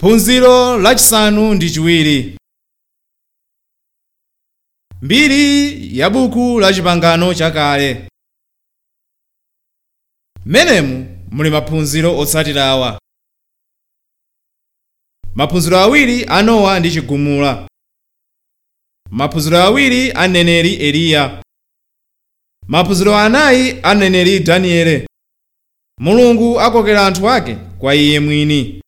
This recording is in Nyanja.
phunziro lachisanu ndi chiwiri mbiri ya buku la chipangano chakale menemu muli maphunziro otsatira awa maphunziro awiri a nowa ndi chigumula maphunziro awiri a mneneri eliya maphunziro anayi a mneneri daniele mulungu akokera anthu ake kwa iye mwini